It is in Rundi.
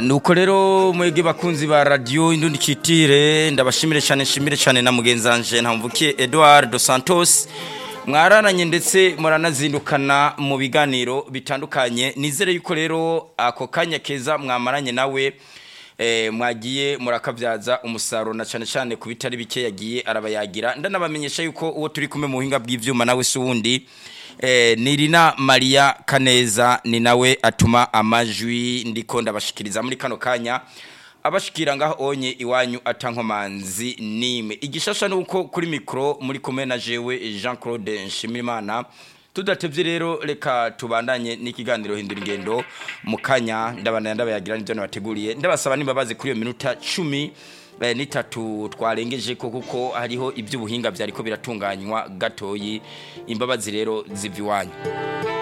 nuko rero mwege bakunzi ba radio indundi kitire ndabashimire cyane nshimire cyane na mugenzanje ntamvukiye Edouard dos Santos mwararanye ndetse muranazindukana mu biganiro bitandukanye nizere yuko rero ako kanya keza mwamaranye nawe eh, mwagiye murakabyaza umusaruro na cyane cyane ku bitari bike yagiye arabayagira ndanabamenyesha yuko uwo turi kumwe mu buhinga bw'ivyuma nawe si wundi eh, nirina Maria Kaneza ni nawe atuma amajwi ndiko ndabashikiriza muri kano kanya abashikira ngaho onye iwanyu atankomanzi nime igishasha nuko kuri mikro muri kumwe na jewe Jean Claude Nshimirimana tudatevye rero reka tubandanye n'ikiganiro hindura ingendo mu kanya ndabana ndabayagira n'ibyo nabateguriye ndabasaba nimbabazi kuri iyo minota 10 eh, nitatu twarengeje ko kuko hariho iby'ubuhinga byariko biratunganywa gatoyi imbabazi rero ziva iwanyu